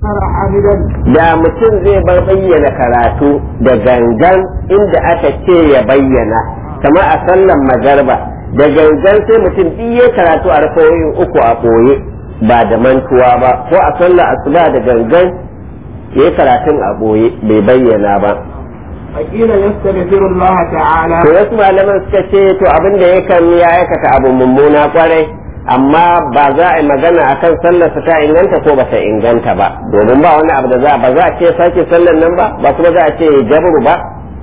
عامدا da mutum zai bar bayyana karatu da gangan inda aka ce ya bayyana kamar a sallan magarba da gangan sai mutum biye karatu a rafawoyin uku a ɓoye ba da mantuwa ba ko a sallar asuba da gangan ya yi karatun a ɓoye bai bayyana ba فقيل يستغفر الله تعالى to wasu malaman suka ce to abin da yakan ya aikata abu mummuna kwarai amma ba za a yi magana akan sallar ta inganta ko ba ta inganta ba domin ba wani abu da za ba za a ce sake sallar nan ba ba kuma za a ce jabru ba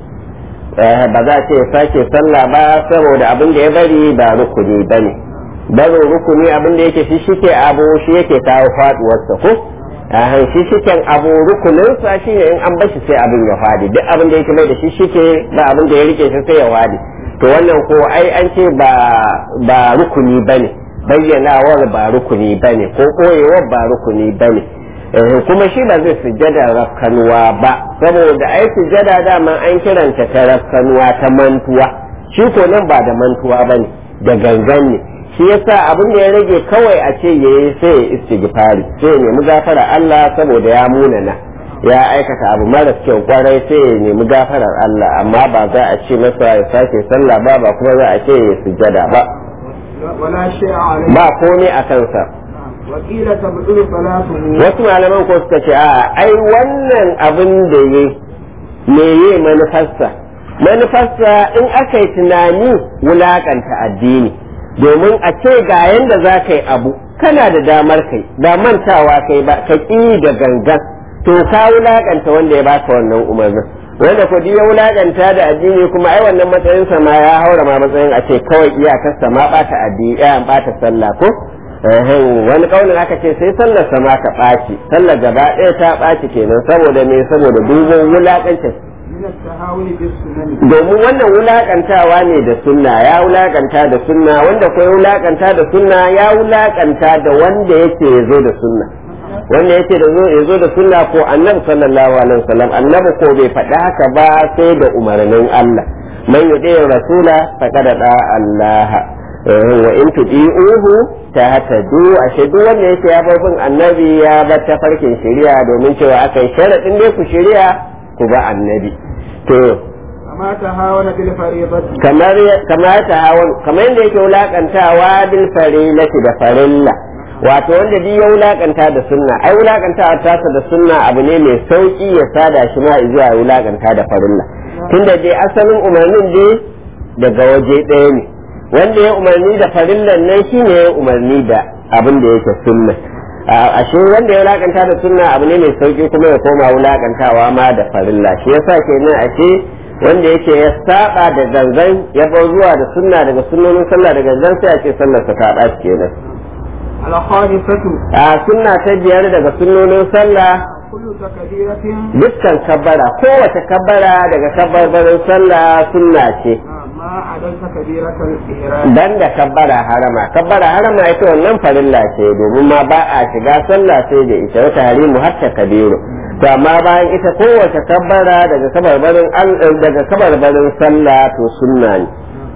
Eh, ba za a ce sake sallah ba saboda abin da ya bari ba rukuni ba ne barin rukuni abin da yake shi shike abu shi yake kawo faduwarsa ko a shi shiken abu rukuninsa shi ne in an bashi sai abin ya fadi duk abin da yake mai da shi shike ba abin da ya rike shi sai ya fadi to wannan ko ai an ce ba ba rukuni bane bayyanawar ba rukuni bane ko koyewar ba rukuni bane eh, kuma shi ba zai sujjada rafkanuwa ba saboda ai sujjada dama an kiranta ta rafkanuwa ta mantuwa shi ko nan ba da mantuwa bane da gangan ne shi yasa abin da ya rage kawai a ce yayi sai ya istighfari sai ya nemi gafara Allah saboda ya munana ya aikata abu mara kyau kwarai sai ya nemi gafarar Allah amma ba za a ce masa ya sake sallah ba ba kuma za a ce ya sujjada ba ولا شيء عليه ba komai a kansa وقيل تبطل صلاته wasu malaman ko suka ce a ai wannan abin da ya me ye manufarsa manufarsa in aka yi tunani wulakanta addini domin a ce ga yanda za ka yi abu kana da damar kai ba mantawa kai ba ka ƙi da gangan to ka wulakanta wanda ya baka wannan umarnin wanda kudi ya wulakanta da addini kuma ai wannan matsayinsa ma ya haura ma matsayin a ce kawai iyakarsa ma bata addini ya bata sallah ko Ehem, wani kaunin aka ce sai sallar sama ka ɓaci sallar gaba ɗaya ta ɓaci kenan saboda me saboda dubin wulakancin من التهاون بالسنن domin wannan wulakantawa ne da sunna ya wulakanta da sunna wanda ko ya wulakanta da sunna ya wulakanta da wanda yake ya zo da sunna wanda yake da zo ya zo da sunna ko annabi sallallahu alaihi wasallam annabi ko bai faɗi haka ba sai da umarnin Allah man yudi rasula faqad da Allah Eh, wa in tudi'uhu tahtadu ashe duk wanda yake ya bar bin annabi ya bar tafarkin shari'a domin cewa akai sharadin dai ku shari'a ku ba annabi to كما تهاون بالفريضة kamar kamar ta hawan kamar yadda yake wulakantawa bil farilati da farilla wato wanda duk ya wulakanta da sunna ai wulakantawa tasa da sunna abu ne mai sauki ya sada shi ma zuwa ya wulakanta da farilla tunda dai asalin umarnin dai daga waje ɗaya ne wanda ya umarni da farillan nan shine ya umarni da abin da yake sunna a ashe wanda ya wulakanta da sunna abu ne mai sauki kuma ya koma wulakantawa ma da farilla shi yasa kenan ashe wanda yake ya saba da gangan ya bar zuwa da sunna daga sunnonin sallah da gangan sai a ce sallar sa ta ɓaci kenan الخامسة a sunna ta biyar daga sunnonin sallah كل تكبيرة dukkan kabbara kowace kabbara daga kabbarbarin sallah sunna ce ما عدا تكبيرة الإحرام dan da kabbara harama kabbara harama ita wannan farilla ce domin ma ba a shiga sallah sai da ita wata harimu har ta kabiru to amma bayan ita kowace kabbara daga kabarbarin al- daga kabarbarin sallah to sunna ne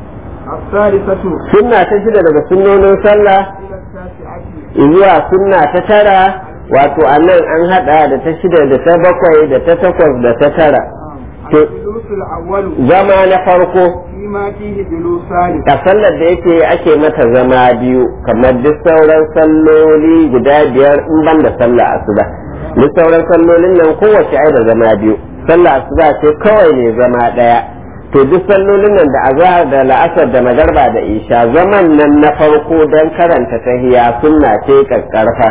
الثالثة sunna ta shida daga sunnonin sallah إلى التاسعة zuwa sunna ta tara wato a nan an hada da ta shida da ta bakwai da ta takwas da ta tara To- الجلوس الأول zama na farko فيما فيه جلوسان a sallar da yake ake mata zama biyu kamar duk sauran salloli guda biyar in ban da sallah asuba duk sauran sallolin nan kowace ai da zama biyu sallah asuba ce kawai ne zama daya to duk sallolin nan da azhar da la'asar da magarba da isha zaman nan na farko dan karanta tahiya sunna ce kakkarfa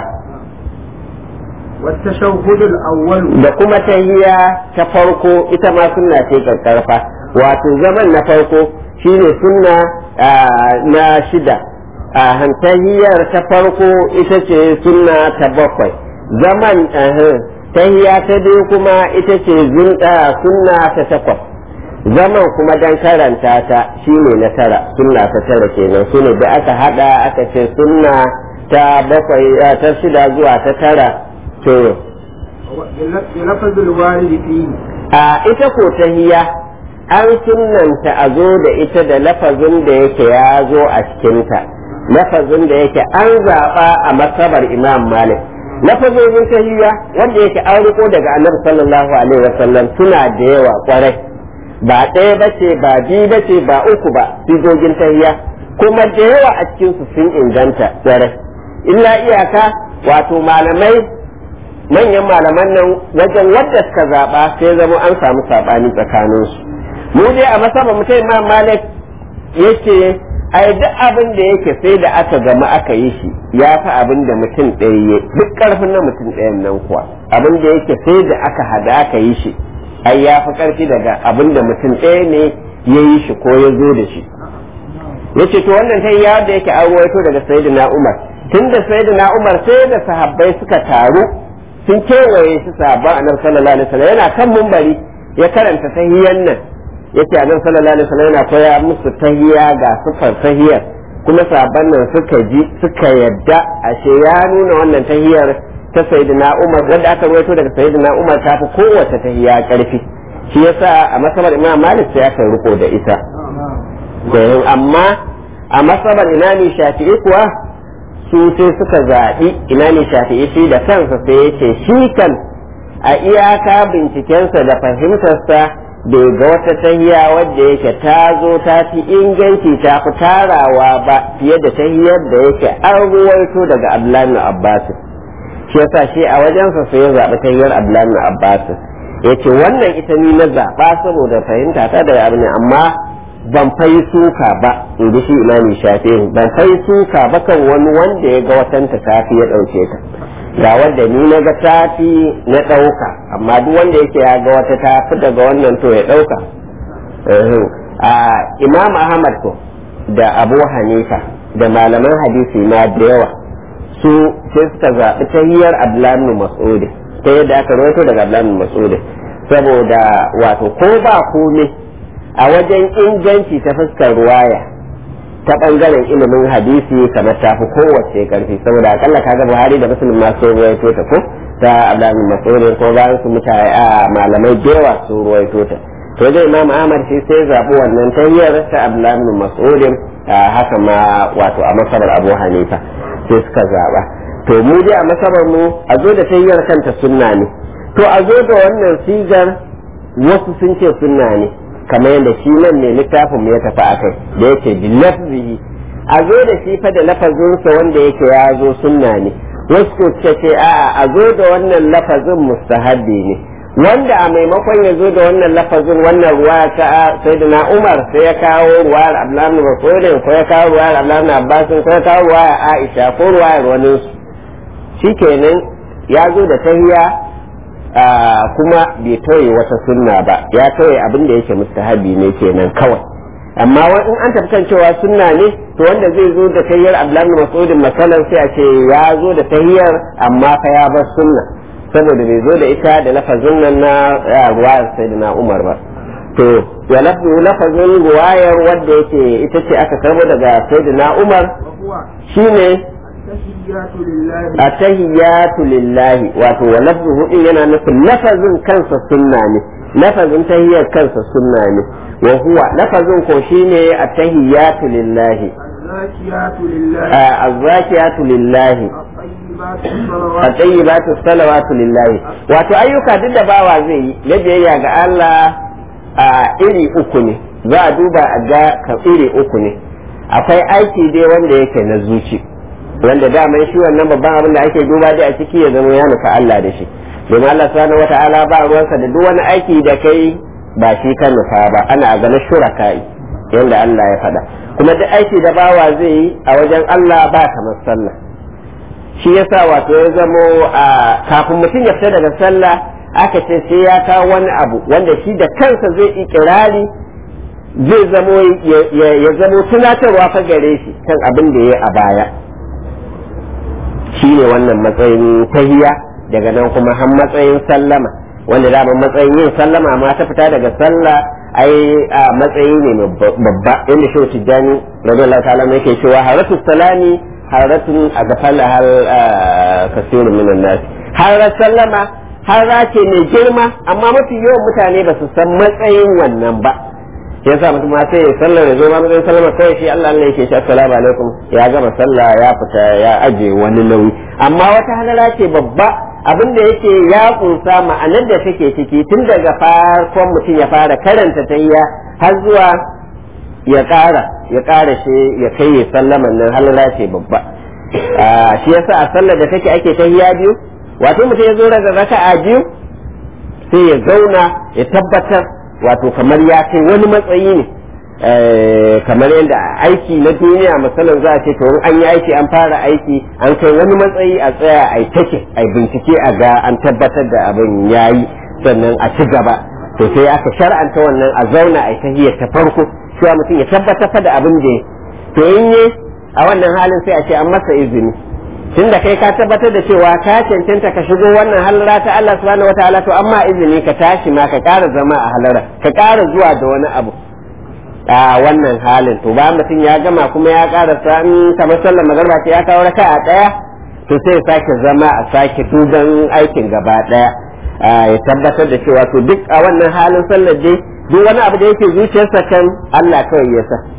والتشهد الأول da kuma tahiya ta farko ita ma sunna ce kakkarfa wato zaman na farko shine sunna ah, na shida a tahiyar ta farko ita ce sunna ta bakwai zaman ah, tahiya ta biyu kuma ita ce zunɗa sunna ta takwas zaman kuma dan karanta ta shine na tara sunna ta tara kenan sune da aka hada aka ce sunna ta bakwai ah, ta shida zuwa ta tara to بلفظ الوارد فيه a ita ko tahiya an sunnanta a zo da ita da lafazin da yake ya zo a cikinta lafazin da yake an zaɓa a masabar imam malik lafazojin tahiyya wanda yake an riko daga annabi sallallahu alaihi wasallam suna da yawa kwarai ba ɗaya bace ba biyu bace ba uku ba sigogin tahiyya kuma da yawa a cikin su sun inganta kwarai illa iyaka wato malamai manyan malaman nan wajen wadda suka zaɓa sai zama an samu saɓani tsakaninsu mu dai a masaba mutum imam malik yake ai duk abin da yake sai da aka gama aka yi shi ya fi abin da mutum ɗaya ya duk ƙarfin na mutum ɗayan nan kuwa abin da yake sai da aka hada aka yi shi ai ya fi ƙarfi daga abin da mutum ɗaya ne ya yi shi ko ya zo da shi yace to wannan ta ya da yake an ruwaito daga sayyidina umar tun da sayyidina umar sai da sahabbai suka taru sun kewaye shi sahabban annabi sallallahu alaihi wasallam yana kan mumbari ya karanta tahiyyan nan yace annabi sallallahu alaihi wasallam yana koya musu tahiyya ga sufar tahiyyar kuma sahabban nan suka ji suka yadda ashe ya nuna wannan tahiyyar ta sayyidina Umar wanda aka rawaito daga sayyidina Umar ta fi kowace tahiyya karfi shi yasa a masabar Imam Malik sai aka riko da ita amma a masabar Imam Shafi'i kuwa su sai suka zaɓi Imam Shafi'i shi da kansa sai yace shi kan a iyaka bincikensa da fahimtarsa bai ga wata tahiya wadda yake ta zo ta fi inganci ta fi tarawa ba fiye da tahiyar da yake an ruwaito daga Abdullahi Abbas shi yasa shi a wajensa sai ya zaɓi tahiyar Abdullahi Abbas ya ce wannan ita ni na zaɓa saboda fahimta ta da abin amma ban fai suka ba in ji shi imami shafi ban fai suka ba kan wani wanda ya ga watanta tafi ya ɗauke ta ga wanda ni na ga tafi na ɗauka amma duk wanda yake ya ga wata tafi daga wannan to ya ɗauka a imam ahmad ko da abu hanifa da malaman hadisi ma da yawa su sai suka zaɓi tahiyar abdullahi mas'ud ta yadda aka rawaito daga abdullahi mas'ud saboda wato ko ba komai a wajen inganci ta fuskar ruwaya ta bangaren ilimin hadisi kamar ta fi kowace karfi saboda akalla kaga buhari da muslim ma sun ruwaito ta ko ta abdullahi mas'ud ko bayan su mutane a malamai jewa su ruwaito ta to dai imam ahmad shi sai zabi wannan tayyar ta abdullahi mas'ud haka ma wato a masabar abu hanifa sai suka zaba to mu dai a masabar mu a zo da tayyar kanta sunna ne to a zo da wannan sigar wasu sun ce sunna ne kamar yadda shi nan ne littafin mu ya tafi akai da yake bi lafzihi a zo da shi fa da lafazinsa wanda yake ya zo sunna ne wasu ko suka ce a'a a zo da wannan lafazin mustahabbi ne wanda a maimakon ya zo da wannan lafazin wannan ruwa ta sayyidina Umar sai ya kawo ruwayar Abdullahi Mas'ud ko ya kawo ruwayar Abdullahi Abbas ko ya kawo ruwayar Aisha ko ruwayar wani shikenan ya zo da tahiya kuma bai tauye wata sunna ba ya tauye abin da yake mustahabi ne kenan kawai amma in an tafi kan cewa sunna ne to wanda zai zo da tahiyyar Abdullahi Mas'ud masalan sai a ce ya zo da tahiyyar amma fa ya bar sunna saboda bai zo da ita da lafazin nan na ruwayar sayyidina Umar ba to ya lafazin ruwayar wanda yake ita ce aka karbo daga sayyidina Umar shine atahiyatu lillahi wato wa lafzuhu din yana nufin lafazin kansa sunna ne lafazin tahiyyar kansa sunna ne wa huwa lafazin ko shine atahiyatu lillahi azzakiyatu lillahi at-tayyibatu salawatu lillahi wato ayyuka duk da bawa zai yi na biyayya ga Allah a iri uku ne za a duba a ga ka iri uku ne akwai aiki dai wanda yake na zuci wanda daman shi wannan babban abin da ake duba dai a ciki ya zama ya nufa Allah da shi domin Allah subhanahu wata'ala ba ruwansa da duk wani aiki da kai ba shi kan nufa ba ana a ganin shuraka'i yanda Allah ya faɗa kuma duk aiki da bawa zai yi a wajen Allah ba kamar sallah shi yasa wato ya zamo a kafin mutum ya fita daga sallah aka ce sai ya kawo wani abu wanda shi da kansa zai ikirari zai zamo ya zamo tunatarwa fa gare shi kan abin da ya yi a baya shi ne wannan matsayin tahiya daga nan kuma har matsayin sallama wanda dama matsayin yin sallama ma ta fita daga sallah ai a matsayi ne babba inda shi tijjani radiyallahu ta'ala yake cewa haratu salami haratun a gafala hal kasirun minan nas harar sallama hara ce mai girma amma mafi yawan mutane ba su san matsayin wannan ba shi yasa mutum ma sai ya sallar ya zo ma mutum sallama kawai shi Allah Allah yake shi assalamu alaikum ya gama sallah ya fita ya aje wani nauyi amma wata halala ce babba abin da yake ya kunsa ma'anar da take ciki tun daga farkon mutum ya fara karanta tayya har zuwa ya ƙara ya ƙara shi ya kai ya sallaman nan halala ce babba shi yasa a sallar da take ake tahiyya biyu wato mutum ya zo daga raka'a biyu sai ya zauna ya tabbatar wato kamar ya kai wani matsayi ne kamar yadda aiki na duniya misalin za a ce to an yi aiki an fara aiki an kai wani matsayi a tsaya a take a bincike a ga an tabbatar da abin ya yi sannan a ci gaba to sai aka shar'anta wannan a zauna a tahiyar ta farko cewa mutum ya tabbatar da abin da to in yi a wannan halin sai a ce an masa izini tun da kai ka tabbatar da cewa ka cancanta ka shigo wannan halara ta Allah subhanahu wataala to amma izini ka tashi ma ka ƙara zama a halara ka ƙara zuwa da wani abu a wannan halin to ba mutum ya gama kuma ya ƙara san kamar sallar magarba ce ya kawo raka a ɗaya to sai ya sake zama a sake duban aikin gaba ɗaya ya tabbatar da cewa to duk a wannan halin sallar dai duk wani abu da yake zuciyarsa kan Allah kawai ya sa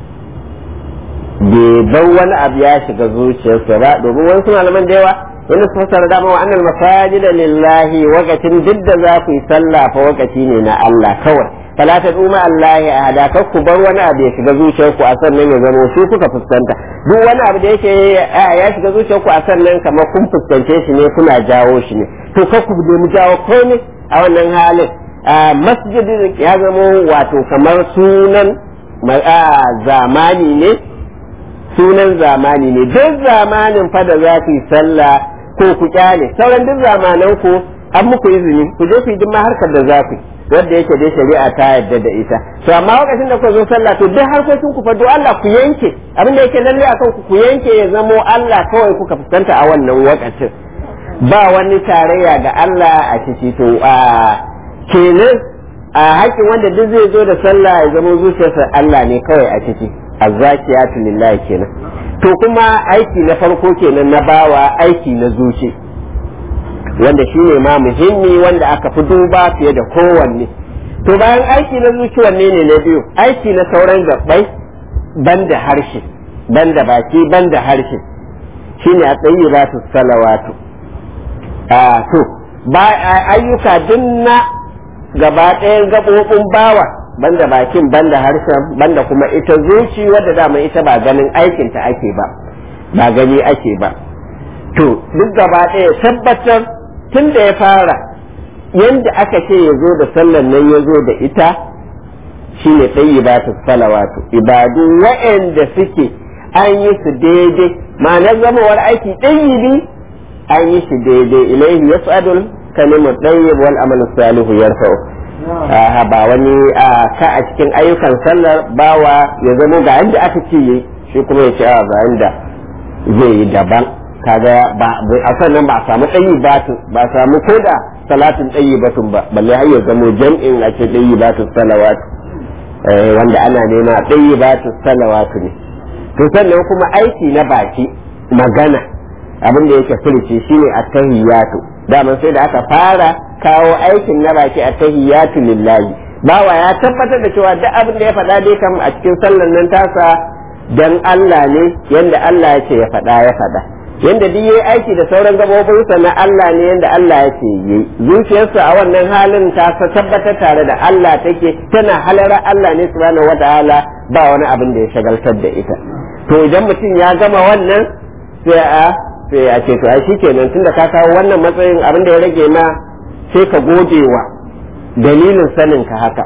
bai bar wani abu ya shiga zuciyarsa ba domin wasu malaman da yawa wani su fasara dama wa annal masajid lillahi wakatin duk da za ku yi sallah fa wakati ne na Allah kawai fala ta duma Allah a hada kar ku bar wani abu ya shiga zuciyarku a sannan ya zama shi kuka fuskanta duk wani abu da yake ya shiga zuciyarku a sannan kamar kun fuskance shi ne kuna jawo shi ne to kar ku nemi jawo komai a wannan halin masjidin ya zama wato kamar sunan zamani ne sunan zamani ne duk zamanin fa da za ku yi sallah ko ku kyale sauran duk zamanan ku an muku izini ku je ku yi duk harkar da za ku yi wanda yake dai shari'a ta yadda da ita to amma lokacin da ku zo sallah to duk harkokin ku fa do Allah ku yanke abin da yake lalle akan ku ku yanke ya zamo Allah kawai kuka fuskanta a wannan lokacin ba wani tarayya ga Allah a ciki to a kenan a haƙin wanda duk zai zo da sallah ya zamo zuciyarsa Allah ne kawai a ciki azzakiyatu lillahi kenan to kuma aiki na farko kenan na bawa aiki na zuci wanda shi ne ma muhimmi wanda aka fi duba fiye da kowanne to bayan aiki na zuci wanne ne na biyu aiki na sauran gabbai banda harshe banda baki banda harshe shine a tsayi ba su salawatu a to ba ayyuka dinna gaba ɗayan gaɓoɓin bawa banda bakin banda harshen banda kuma ita zuci wadda dama ita ba ganin aikinta ake ba ba gani ake ba to duk gaba ɗaya tabbatar tun da ya fara yadda aka ce ya zo da sallan nan ya zo da ita shi ne tsayi ba ta salawatu ibadu wa'anda suke an yi su daidai ma'anar zamawar aiki ɗayibi an yi shi daidai ilaihi ya tsadul kalimar ɗayyib wal amal salihu yarfa'u ba wani ka a cikin ayyukan sallar bawa ya zama ga yadda aka ce yi shi kuma ya ce a ga yadda zai yi daban kaga ba a sannan ba a samu ɗayi batun ba a samu ko da salatin ɗayi batun ba balle har ya zamo jam'in a ce ɗayi batun salawatu wanda ana nema ɗayi batun salawatu ne to sannan kuma aiki na baki magana abin da yake furici shine at-tahiyatu daman sai da aka fara kawo aikin na baki at-tahiyatu lillahi bawa ya tabbatar da cewa duk abin da ya faɗa dai kam a cikin sallan nan tasa dan Allah ne yanda Allah ya ce ya faɗa ya faɗa yanda duk yayi aiki da sauran gabobinsa na Allah ne yanda Allah ya ce yi zuciyarsa a wannan halin ta tabbatar tare da Allah take tana halara Allah ne subhanahu wataala ba wani abin da ya shagaltar da ita to idan mutum ya gama wannan sai a sai a ce to ai shikenan tunda ka kawo wannan matsayin abin da ya rage ma sai ka gode wa dalilin sanin ka haka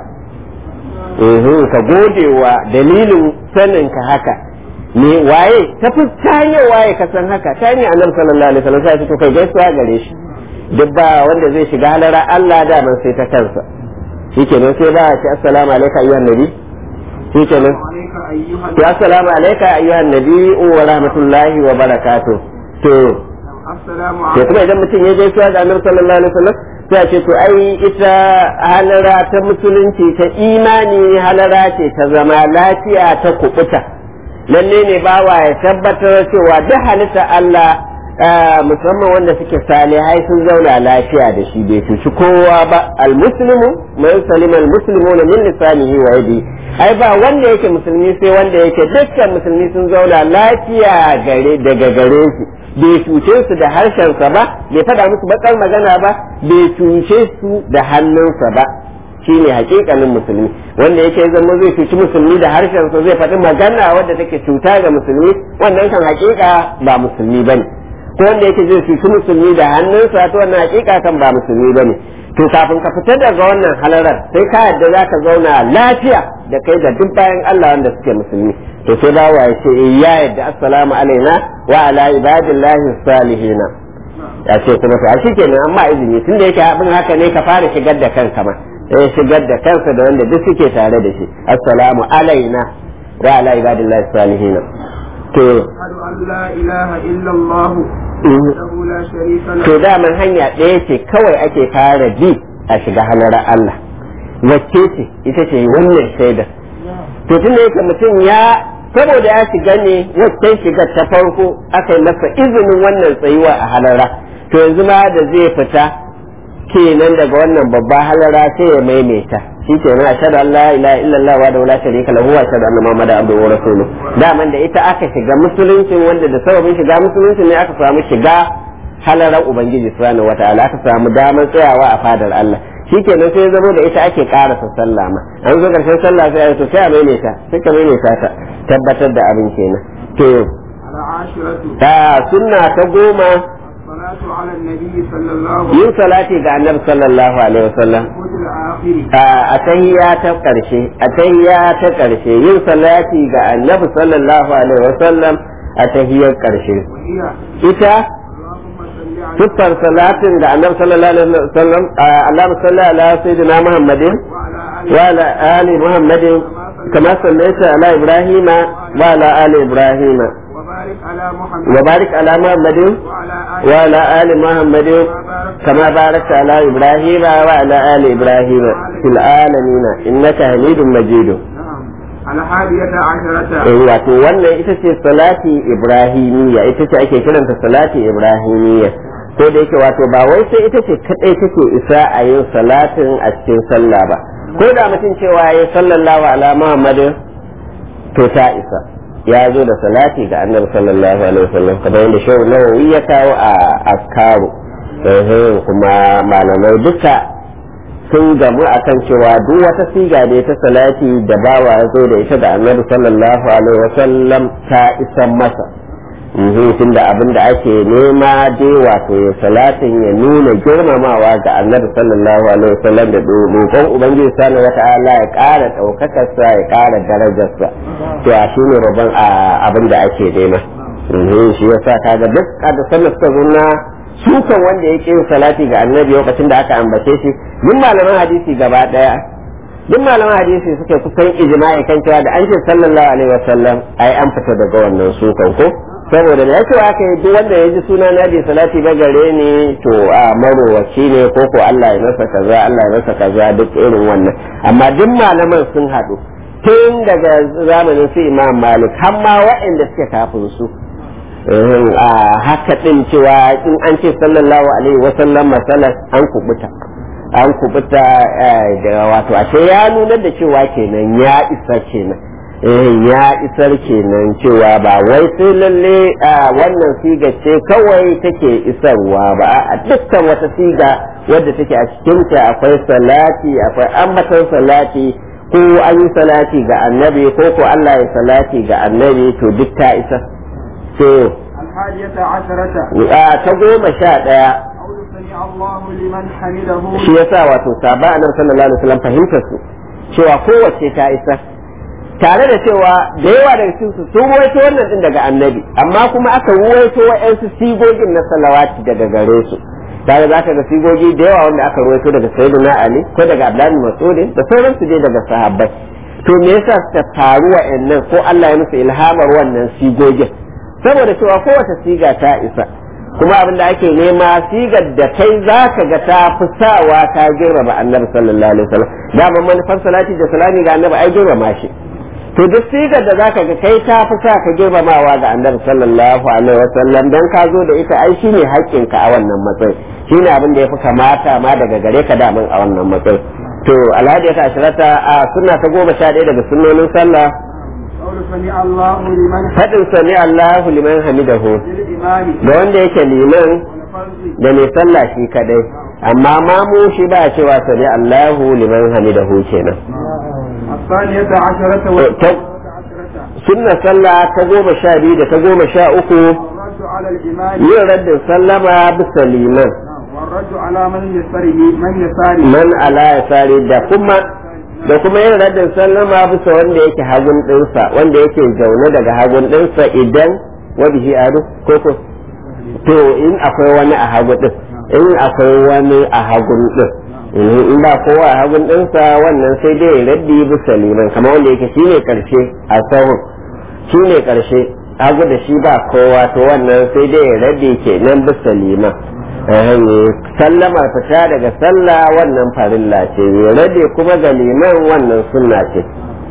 ka gode wa dalilin sanin ka haka me waye ta fi ta hanyar waye ka san haka ta hanyar annabi sallallahu alaihi wasallam sai to kai gaisuwa gare shi duk ba wanda zai shiga halara Allah da man sai ta kansa shikenan sai ba shi assalamu alaikum ayyuhan nabi shikenan to assalamu alaikum ayyuhan nabi wa rahmatullahi wa barakatuh to to kuma idan mutum ya gaisuwa da annabi sallallahu alaihi wasallam sai a ce to ai ita halara ta musulunci ta imani halara ce ta zama lafiya ta kubuta lalle ne bawa ya tabbatar cewa duk halitta Allah musamman wanda suke salihai sun zauna lafiya da shi bai cuci kowa ba almuslimu man salima almuslimuna min lisanihi wa yadi ai ba wanda yake musulmi sai wanda yake dukkan musulmi sun zauna lafiya gare daga gare shi bai cuce su da harshensa ba bai faɗa musu bakar magana ba bai cuce su da hannunsa ba shine hakikanin musulmi wanda yake zama zai cuci musulmi da harshensa zai faɗi magana wadda take cuta ga musulmi wannan kan hakika ba musulmi bane ko wanda yake zai cuci musulmi da hannunsa to wannan hakika kan ba musulmi bane to kafin ka fita daga wannan halarar sai ka yadda za ka zauna lafiya da kai da duk bayan Allah wanda suke musulmi to sai bawa ya ce ya yadda assalamu alaina wa ala ibadillahi salihina ya ce kuma to a shikenan amma izini tunda yake abin haka ne ka fara shigar da kanka ma eh shigar da kansa da wanda duk suke tare da shi assalamu alaina wa ala ibadillahi salihina to أشهد أن لا إله إلا الله وحده لا شريك له to daman hanya ɗaya ce kawai ake fara bi a shiga halar Allah wacce ce ita ce wannan shaidar to tun da yake mutum ya saboda ya shiga ne wacce shiga ta farko aka yi masa izinin wannan tsayuwa a halara to yanzu ma da zai fita kenan daga wannan babba halara sai ya maimaita shi ke nan ashhadu an la ilaha illallah wa la sharika lahu wa ashhadu anna muhammadan abduhu wa rasuluhu daman da ita aka shiga musulunci wanda da sababin shiga musulunci ne aka samu shiga halarar ubangiji subhanahu wataala aka samu damar tsayawa a fadar Allah shikenan sai zama da ita ake karasa sallah ma an zo karshen sallah sai a to sai a maimaita sai ka maimaita ta tabbatar da abin kenan to العاشرة ta sunna ta goma الصلاة على النبي صلى الله عليه yin salati ga annabi sallallahu alaihi wasallam وسلم الآخر a tahiyya ta karshe a tahiyya ta karshe yin salati ga annabi sallallahu alaihi wasallam a tahiyyar karshe وهي ita اللهم صل على tuffar salatin da annabi sallallahu alaihi wasallam Allahumma salli ala sayyidina Muhammadin وعلى آله wa ala ali Muhammadin kama sallaita ala Ibrahim wa ala ali Ibrahim وبارك على محمد wa barik ala Muhammadin وعلى آله wa ala ali Muhammadin كما باركت على إبراهيم وعلى آل إبراهيم في العالمين إنك حميد مجيد نعم الحادية عشرة eh wato wannan ita ce salati ibrahimiyya ita ce ake kiranta salati ibrahimiyya ko da yake wato ba wai sai ita ce kadai take isa a yin salatin a cikin sallah ba ko da mutum cewa ya sallallahu ala muhammadin to ta isa ya zo da salati ga annabi sallallahu alaihi wasallam kamar yadda shehu nawawi ya kawo a askaru eh kuma malamai duka sun gamu akan cewa duk wata siga da ta salati da bawa ya zo da ita da annabi sallallahu alaihi wasallam ta isan masa tun da abin da ake nema dai wato ya salatin ya nuna girmamawa ga annabi sallallahu alaihi wasallam da roƙon ubangiji subhanahu wata'ala ya ƙara ɗaukakarsa ya ƙara darajarsa to a shi ne rabon abin da ake nema shi yasa kaga duk da sallar suka zo na sukan wanda ya ƙin salati ga annabi lokacin da aka ambace shi duk malaman hadisi gaba ɗaya duk malaman hadisi suke kusan ijma'i kan cewa da an ce sallallahu alaihi wasallam ai an fita daga wannan sukan ko saboda da yake aka yi duk wanda ya ji suna na bi salati ba gare ni to a marowaci ne ko ko Allah ya masa kaza Allah ya masa kaza duk irin wannan amma duk malaman sun haɗu tun daga zamanin su Imam Malik har ma waɗanda suke kafin su a haka din cewa in an ce sallallahu alaihi wasallam masalas an kubuta an kubuta da wato ashe ya nuna da cewa kenan ya isa kenan ya isar kenan cewa ba wai sai lalle wannan siga ce kawai take isarwa ba a dukkan wata siga wadda take a cikinta akwai salati akwai ambatan salati ko an yi salati ga annabi ko ko Allah ya salati ga annabi to duk ta isa to الحادية عشرة ta goma sha ɗaya قول سمع الله لمن حمده shi yasa wato saba annabi sallallahu alaihi wasallam fahimtar su cewa kowace ta isa tare da cewa da yawa daga cikin su sun ruwaito wannan din daga annabi amma kuma aka ruwaito wa'yansu sigogin na salawati daga gare su tare za ka ga sigogi da yawa wanda aka ruwaito daga sayyidina ali ko daga abdullahi mas'udin da sauransu dai daga sahabbai to me yasa suka faru wa'annan ko Allah ya musu ilhamar wannan sigogin saboda cewa kowace siga ta isa kuma abin da ake nema sigar da kai za ka ga ta fi sawa ta girmama annabi sallallahu alaihi wasallam dama manufar salati da salami ga annabi ai girmama shi to duk sigar da zaka ga kai ta fi sa ka girmamawa ga annabi sallallahu alaihi wasallam dan ka zo da ita ai shine haƙƙin ka a wannan matsayi shine abin da yafi kamata ma daga gare ka damin a wannan matsayi to alhadi ta ashirata a sunna ta goma sha ɗaya daga sunnonin sallah قول سمع الله لمن faɗin sami Allahu liman hamidahu للإمام ga wanda yake liman والفرد da mai sallah shi kadai amma mamu shi ba cewa sami Allahu liman hamidahu kenan الثانية عشرة والثالثة عشرة sunna sallah ta goma sha biyu da ta goma sha uku والرد على الإمام yin raddin sallama bisa liman والرد على من يسره من يساره man ala ya sare da kuma da kuma yin raddin sallama bisa wanda yake hagun ɗinsa wanda yake zaune daga hagun ɗinsa idan wabihi adu ko ko to in akwai wani a hagu ɗin in akwai wani a hagun ɗin in ba kowa a hagun ɗinsa wannan sai dai ya raddi bisa liman kamar wanda yake shine karshe a sahun shine karshe hagu da shi ba kowa to wannan sai dai ya raddi kenan bisa liman sallamar fita daga sallah wannan farilla ce ya rade kuma ga liman wannan sunna ce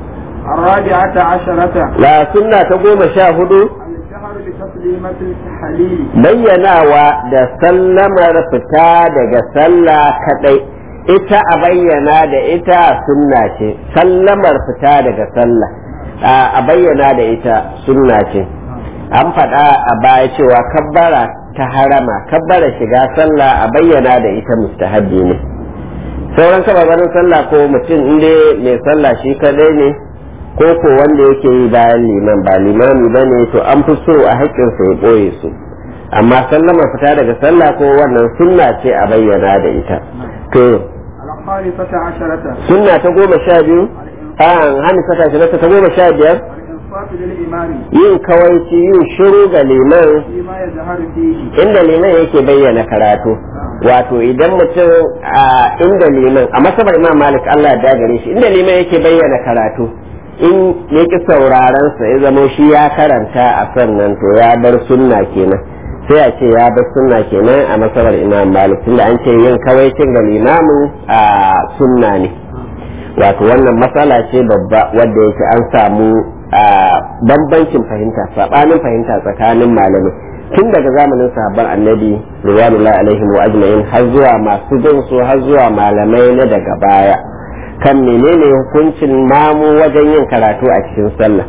الرابعة عشرة la sunna ta goma sha hudu الجهر بتسليمة التحليل bayyanawa da sallamar fita daga sallah kadai ita a bayyana da ita sunna ce sallamar fita daga sallah a bayyana da ita sunna ce an faɗa a baya cewa kabbara ta harama kabbara shiga sallah a bayyana da ita mustahabbi ne sauran kababarin sallah ko mutum inda mai sallah shi kadai ne ko ko wanda yake yi bayan liman ba limami ba ne to an fi so a haƙƙinsa ya ɓoye su amma sallama fita daga sallah ko wannan sunna ce a bayyana da ita to الخامسة عشرة sunna ta goma sha biyu a hannu saka shi ta goma sha biyar الإنصات للإمام yin kawaici yin shiru ga liman فيما يظهر فيه inda liman yake bayyana karatu wato idan mutum a inda liman a masabar imam malik Allah ya gare shi inda liman yake bayyana karatu in ya ki sauraron sa ya zamo shi ya karanta a sannan to ya bar sunna kenan sai a ce ya bar sunna kenan a masabar imam malik tunda an ce yin kawaicin ga limamin a sunna ne wato wannan matsala ce babba wadda yake an samu a bambancin fahimta sabanin fahimta tsakanin malamai tun daga zamanin sahabban annabi riwanullahi alaihim wa ajma'in har zuwa masu bin su har zuwa malamai na daga baya kan menene hukuncin mamu wajen yin karatu a cikin sallah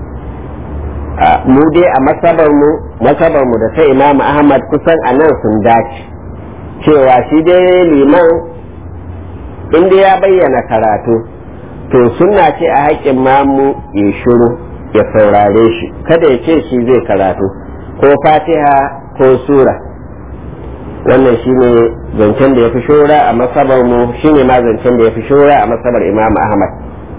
mu dai a masabar mu masabar mu da ta imam ahmad kusan a nan sun dace cewa shi dai liman inda ya bayyana karatu to sunna ce a haƙƙin mamu ya shiru ya saurare shi kada ya ce shi zai karatu ko fatiha ko sura wannan shine zancen da ya fi shura a masabar mu shine ma zancen da ya fi shura a masabar imam ahmad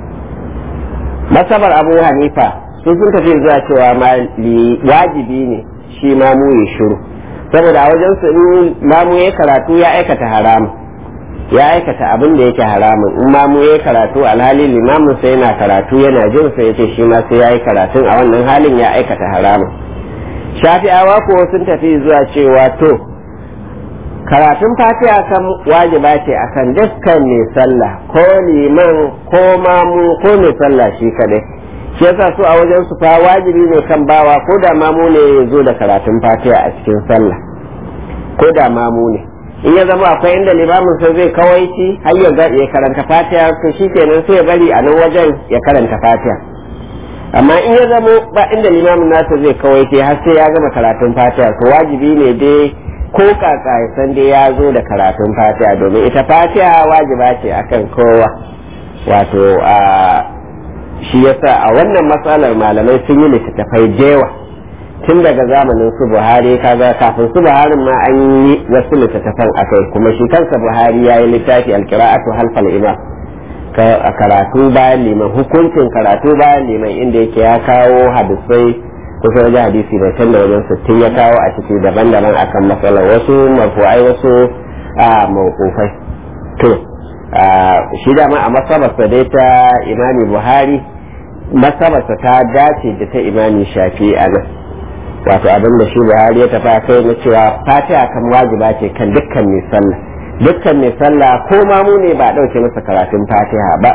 masabar abu hanifa sun sun tafi zuwa cewa ma wajibi ne shi mamu ya shiru saboda a wajen su in mamu ya karatu ya aikata haramun ya aikata abin da yake haramun in ma mu yayi karatu alhali limamin sai yana karatu yana jin sai yace shi ma sai yayi karatun a wannan halin ya aikata haramun shafi'awa ko sun tafi zuwa cewa to karatun fatiha kan wajiba ce akan dukkan mai sallah ko liman ko mamu ko mai sallah shi kadai shi yasa su a wajen su fa wajibi ne kan bawa ko da mamu ne ya zo da karatun fatiha a cikin sallah ko da mamu ne in ya zama akwai inda limamin sa zai kawaici har ya ga ya karanta fatiha to shi kenan sai ya bari a nan wajen ya karanta fatiha amma in ya zama ba inda limamin nasa zai kawaici har sai ya gama karatun fatiha to wajibi ne dai ko kaka ya san dai ya zo da karatun fatiha domin ita fatiha wajiba ce akan kowa wato a shi yasa a wannan matsalar malamai sun yi littattafai jewa tun daga zamanin su buhari kaga kafin su buhari ma an yi wasu littattafan akai kuma shi kansa buhari ya yi littafi alkira'atu halfal imam a karatu bayan liman hukuncin karatu bayan liman inda yake ya kawo hadisai kusa wajen hadisi da can da wajen sittin ya kawo a ciki daban-daban akan matsalar wasu marfu'ai wasu a mawkufai to shi dama a masabarsa dai ta imami buhari masabarsa ta dace da ta imami shafi a nan wato abin da shi buhari ya tafi kai na cewa fatiha kan wajiba ce kan dukkan mai sallah dukkan mai sallah ko ma mu ne ba a ɗauke masa karatun fatiha ba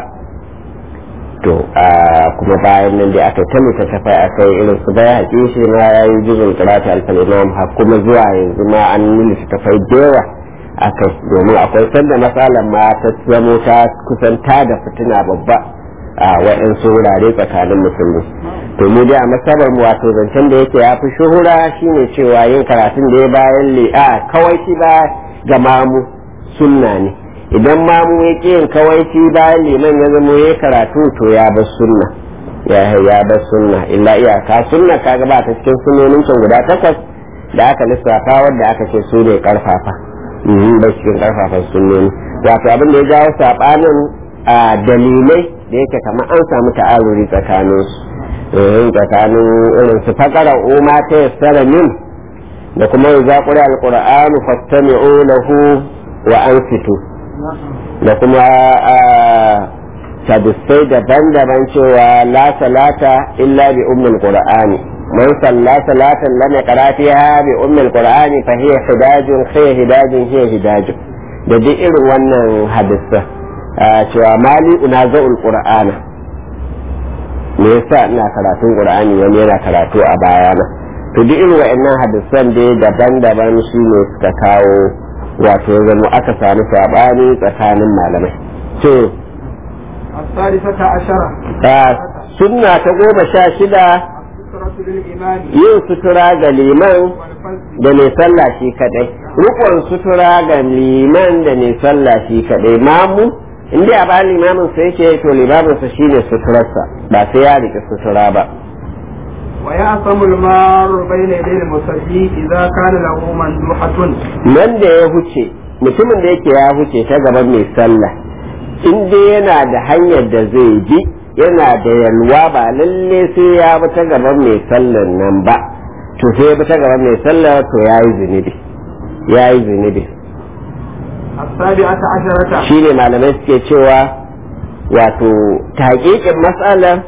to kuma bayan nan da aka ta littattafai a kai irin su baya haƙi shi ma ya yi jizon karatu alfalimam har kuma zuwa yanzu ma an yi littattafai da yawa a kai domin akwai sanda matsalar ma ta zamo ta kusanta da fitina babba a waɗansu wurare tsakanin musulmi to mu dai a masabar mu wato zancen da yake ya fi shuhura shine cewa yin karatun da ya bayan li'a kawai shi ba ga mamu sunna ne idan mamu ya ƙi yin kawai shi bayan liman ya zamo ya karatu to ya bar sunna ya ya bar sunna illa iyaka sunna kaga ba ta cikin sunnonin can guda takwas da aka lissafa wanda aka ce su ne karfafa ba cikin karfafan sunnoni wato abin da ya jawo sabanin a dalilai da yake kamar an samu ta'aruri tsakanin su tsakanin irin su fakara umma ta yassara min da kuma ya zaƙuri alƙur'anu fastami'u lahu wa ansitu da kuma hadisai daban-daban cewa la salata illa bi ummul qur'ani man salla salatan lam yaqra fiha bi ummul qur'ani fa hiya hidajun hiya hidajun hiya hidajun da duk irin wannan hadisa cewa mali unaza'ul qur'ana me yasa ina karatun qur'ani wani yana karatu a bayana to duk irin wa'annan hadisan dai daban-daban shi ne suka kawo wato zama aka samu sabani tsakanin malamai to الثالثة عشرة sunna ta goma sha shida السترة للإمام yin sutura ga liman والفزع da mai sallah shi kadai rukun sutura ga liman da mai sallah shi kadai mamu in dai a ba limamin sa yake to limamin sa shine suturarsa ba sai ya rike sutura ba ويعصم المار بين يدي المصلي إذا كان له مندوحة nan da ya huce mutumin da yake ya huce ta gaban mai sallah in dai yana da hanyar da zai bi yana da yalwa ba lalle sai ya bi ta gaban mai sallar nan ba to sai ya bi ta gaban mai sallar to ya yi zunubi ya yi zunubi السابعة عشرة shi ne malamai suke cewa wato taƙiƙin matsalar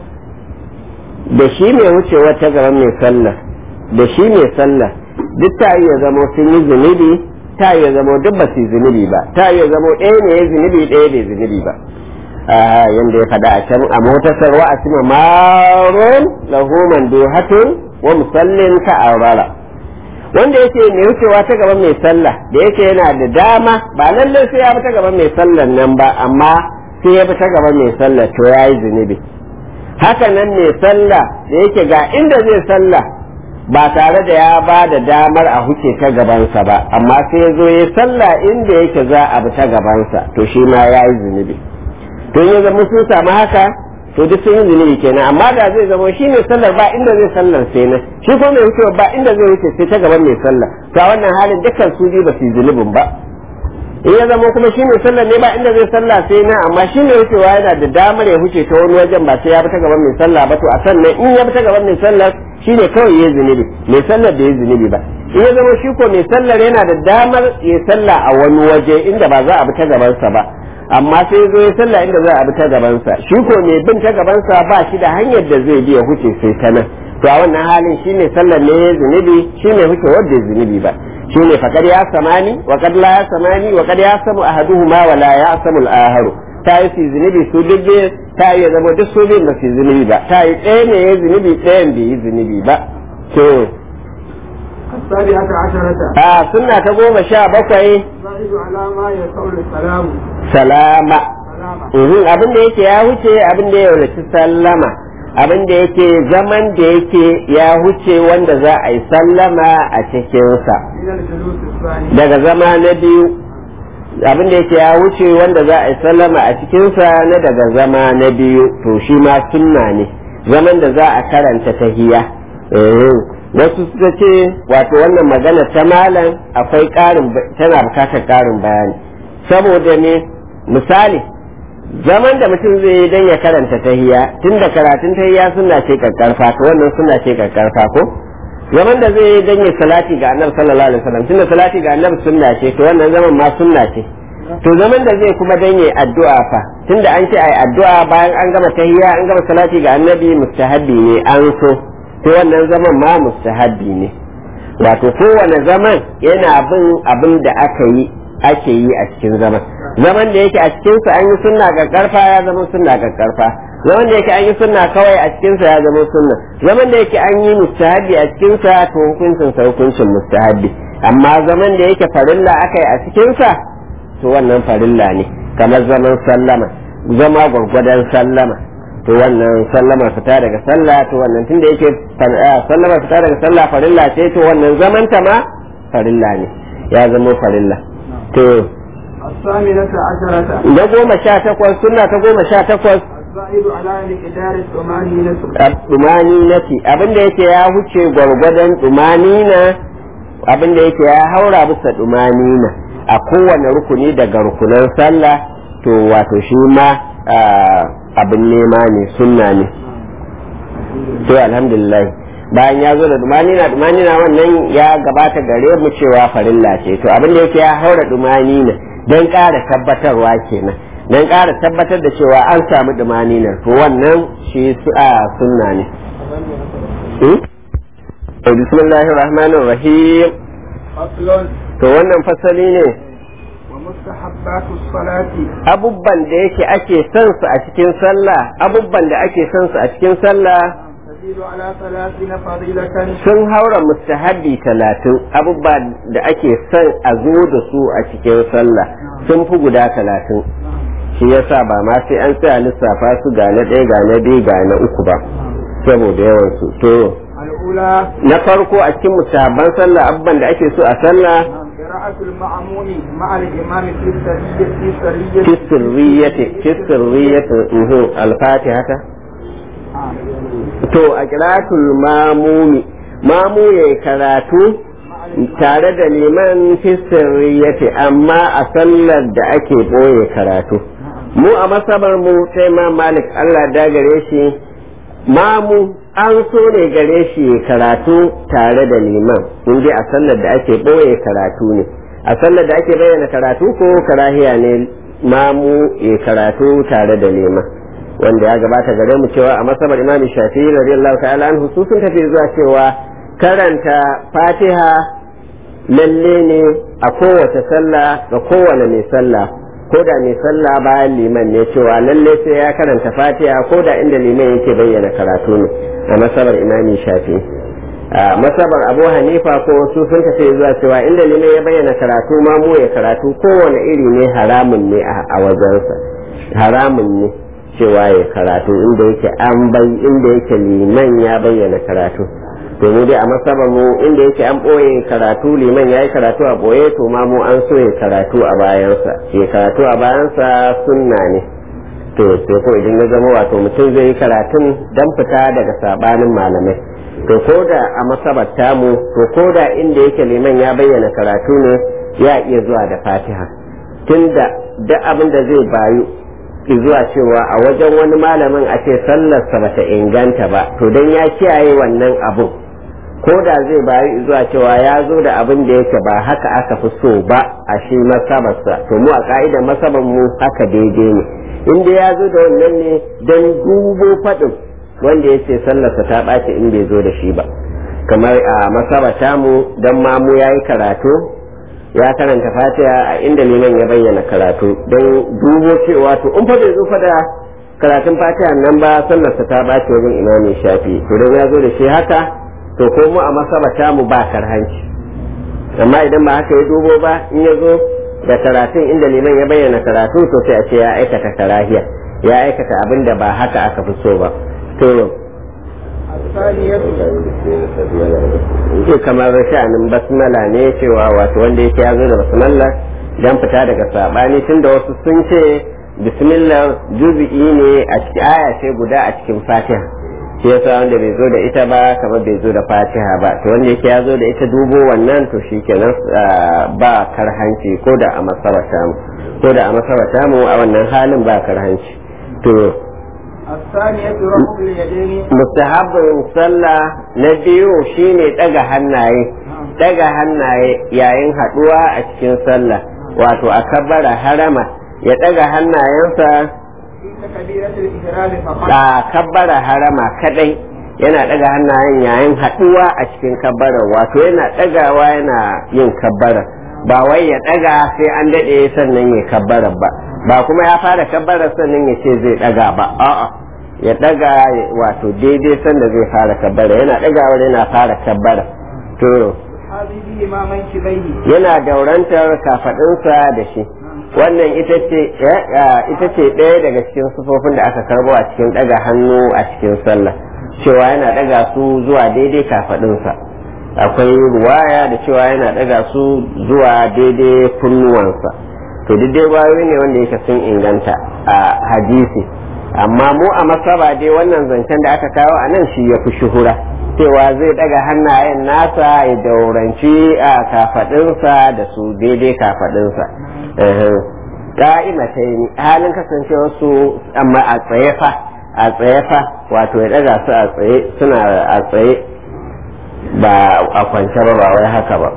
da shi mai wucewa ta gaban mai sallah da shi mai sallah duk ta iya zama sun yi zunubi ta iya zama duk ba su yi zunubi ba ta iya zama ɗaya ne ya zunubi ɗaya bai zunubi ba yanda ya faɗa a can a motasar wa asima marun lahu manduhatun wa musallin ka aurara wanda yake mai wucewa ta gaban mai sallah da yake yana da dama ba lallai sai ya bi ta gaban mai sallan nan ba amma sai ya bi ta gaban mai sallah to ya yi zunubi haka nan mai sallah da yake ga inda zai sallah ba tare da ya ba da damar a huce ta gabansa ba amma sai ya zo ya sallah inda yake za a bi ta gabansa to shi ma ya yi zunubi to in ya zama sun samu haka to duk sun yi zunubi kenan amma da zai zama shi mai sallar ba inda zai sallar sai na shi ko mai wucewa ba inda zai wuce sai ta gaban mai sallar to a wannan halin dukkan su biyu ba su yi zunubin ba in ya zama kuma shi mai sallar ne ba inda zai sallah sai na amma shi mai wucewa yana da damar ya huce ta wani wajen ba sai ya bi ta gaban mai sallah ba to a sannan in ya bi ta gaban mai sallar shi ne kawai ya yi zunubi mai sallar da ya yi zunubi ba in ya zama shi ko mai sallar yana da damar ya sallah a wani waje inda ba za a bi ta gabansa ba amma sai zo ya sallah inda za a bi ta gabansa shi ko mai bin ta gabansa ba shi da hanyar da zai bi ya huce sai ta nan to a wannan halin shi ne sallar ne ya zunubi shi ne huce wanda ya zunubi ba shi ne fakar ya samani wa kad la ya samani wa kad ya samu ahaduhuma wa la ya samu al-aharu ta yi su zunubi su duk biyu ta yi ya zama duk su biyun ba su zunubi ba ta yi ɗaya ne ya zunubi ɗayan bai yi zunubi ba to السابعة عشرة a sunna ta goma sha bakwai الزائد على ما يقول السلام salama سلاما Mhm, abin da yake ya huce abin da ya wuce sallama abin da yake zaman da yake ya huce wanda za a yi sallama a cikinsa من الجلوس الثاني daga zama na biyu abin da yake ya wuce wanda za a yi sallama a cikinsa na daga zama na biyu to shi ma sunna ne zaman da za a karanta tahiya Eh, wasu suka ce wato wannan magana ta malam akwai ƙarin ba- tana bukatar ƙarin bayani saboda ne misali zaman da mutum zai yi don ya karanta tahiya tun da karatun tahiya suna ce kakkarfa to wannan suna ce kakkarfa ko zaman da zai yi don ya salati ga annabi sallallahu alaihi wasallam tunda salati ga annabi sunna ce to wannan zaman ma sunna ce to zaman da zai kuma don ya addu'a fa tunda an ce ai addu'a bayan an gama tahiya an gama salati ga annabi mustahabbi ne an so to wannan zaman ma mustahabbi ne wato kowane zaman yana bin abin da aka yi ake yi a cikin zaman zaman da yake a cikinsa an yi sunna ga karfa ya zama sunna ga karfa zaman da yake an yi sunna kawai a cikinsa ya zama sunna zaman da yake an yi mustahabi a cikinsa to hukuncin sa hukuncin mustahabi amma zaman da yake farilla aka yi a cikinsa to wannan farilla ne kamar zaman sallama zama gwargwadon sallama to wannan sallama fita daga sallah to wannan tunda yake sallama fita daga sallah farilla ce to wannan zaman ta ma farilla ne ya zama farilla to الثامنة عشرة na goma sha takwas suna ta goma sha takwas الزائد على مقدار الطمأنينة dumani na ce abinda yake ya huce gwargwadon dumani na abinda yake ya haura bisa dumani na a kowane rukuni daga rukunan sallah to wato shi ma abin nema ne sunna ne to alhamdulillah bayan ya zo da dumani na dumani na wannan ya gabata gare mu cewa farilla ce to abinda yake ya haura dumani na don ƙara tabbatarwa kenan don ƙara tabbatar da cewa an samu dumaninar to wannan shi su a sunna ne bismillahir rahmanir rahim فصل to wannan fasali ne ومستحبات الصلاة abubban da yake ake son su a cikin sallah abubban da ake son su a cikin sallah تزيد على ثلاثين فضيلة sun haura mustahabbi talatin abubba da ake son a zo da su a cikin sallah sun fi guda talatin shi yasa ba ma sai an tsaya lissafa su ga na ɗaya ga na biyu ga na uku ba saboda yawan su to الأولى na farko a cikin mustahabban sallah abubban da ake so a sallah قراءة المأمون مع الإمام في السرية في سرية fi sirriyati fi sirriyati uhu al-fatiha ta آه. to a qira'atul mamumi mamu yayi karatu tare da liman fi sirriyati amma a sallar da ake boye karatu mu a masabar mu sai ma malik Allah da gare shi mamu an so ne gare shi ya karatu tare da liman in dai a sallar da ake boye karatu ne a sallar da ake bayyana karatu ko karahiya ne mamu ya karatu tare da liman wanda ya gabata gare mu cewa a masabar imam shafi'i radiyallahu ta'ala anhu su sun tafi zuwa cewa karanta fatiha lalle ne a kowace sallah ga kowane mai sallah ko da mai sallah bayan liman ne cewa lalle sai ya karanta fatiha ko da inda liman yake bayyana karatu ne a masabar imami shafi'i a masabar abu hanifa ko su sun tafi zuwa cewa inda liman ya bayyana karatu ma mu ya karatu kowane iri ne haramun ne a wajensa haramun ne cewa ya karatu inda yake an bai inda yake liman ya bayyana karatu to mu dai a masabar mu inda yake an boye karatu liman ya yi karatu a boye to ma mu an so ya karatu a bayansa ya karatu a bayansa sunna ne to sai ko idan ya zama wato mutum zai yi karatun dan fita daga sabanin malamai to ko da a masabar tamu to ko da inda yake liman ya bayyana karatu ne ya iya zuwa da fatiha tunda duk abin da zai bayu zuwa cewa a wajen wani malamin a ce sallarsa bata inganta ba to dan ya kiyaye wannan abun ko da zai bayi zuwa cewa ya zo da abin da yake ba haka aka fi so ba a shi masabarsa to mu a ka'idar masabar mu haka daidai ne inda ya zo da wannan ne don dubo faɗin wanda ya ce sallarsa ta ɓaci in bai zo da shi ba kamar a masabata mu don mamu ya yi karatu ya karanta fatiha a inda liman ya bayyana karatu don dubo cewa to in fa bai zo fa da karatun fatiha nan ba sallarsa ta ɓaci wajen imamin shafi to don ya zo da shi haka to ko mu a masabata mu ba karhanci amma idan ba haka ya dubo ba in ya zo da karatun inda liman ya bayyana karatu to sai a ce ya aikata karahiya ya aikata abin da ba haka aka fi so ba to الثانية ke kamar sha'anin basmala ne cewa wato wanda yake ya zo da basmala dan fita daga sabani tunda wasu sun ce bismillah juz'i ne a cikin aya ce guda a cikin fatiha shi yasa wanda bai zo da ita ba kamar bai zo da fatiha ba to wanda yake ya zo da ita dubo wannan to shikenan ba karhanci ko da a masarata mu ko da a masarata mu a wannan halin ba karhanci to الثانية رفع اليدين mustahabbin sallah na biyu shine daga hannaye daga hannaye yayin haduwa a cikin sallah wato a kabbara harama ya daga hannayensa عند كبيرة الإحرام فقط a kabbara harama kadai yana daga hannayen yayin haduwa a cikin kabbara wato yana dagawa yana yin kabbara ba wai ya daga sai an dade sannan ya kabbara ba ba kuma ya fara kabbara sannan ya ce zai daga ba a'a ya daga wato daidai sanda zai fara kabbara yana dagawa yana fara kabbara to يحاذي بهما منكبيه yana daurantar kafadinsa da shi wannan ita ce ita ce ɗaya daga cikin sufofin da aka karbo a cikin ɗaga hannu a cikin sallah cewa yana ɗaga su zuwa daidai kafadinsa akwai ruwaya da cewa yana ɗaga su zuwa daidai kunnuwansa to duk dai bayoyi ne wanda yake sun inganta a hadisi amma mu a masaba dai wannan zancen da aka kawo a nan shi ya fi shuhura cewa zai daga hannayen nasa ya dauranci a kafadinsa da su daidai kafadinsa ka'ima ta yi halin kasancewa su amma a tsaye fa a tsaye fa wato ya daga su a tsaye suna a tsaye ba a kwance ba ba wai haka ba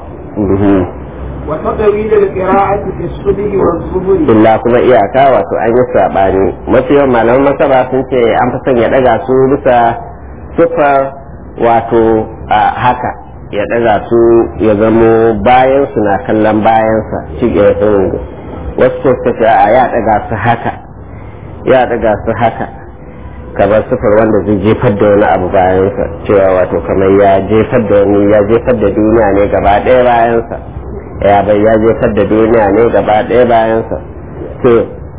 وتطويل القراءة في الصبح والظهر illa kuma iyaka wato an yi sabani mafi yawan malaman masaba sun ce an fi son ya daga su bisa sufar wato a haka ya daga su ya zamo bayan su na kallon bayansa shi ke wasu ko suka ce a ya daga su haka ya daga su haka kamar sufar wanda zai jefar da wani abu bayansa cewa wato kamar ya jefar da wani ya jefar da duniya ne gaba ɗaya bayansa ya bai ya jefar da duniya ne gaba ɗaya bayansa to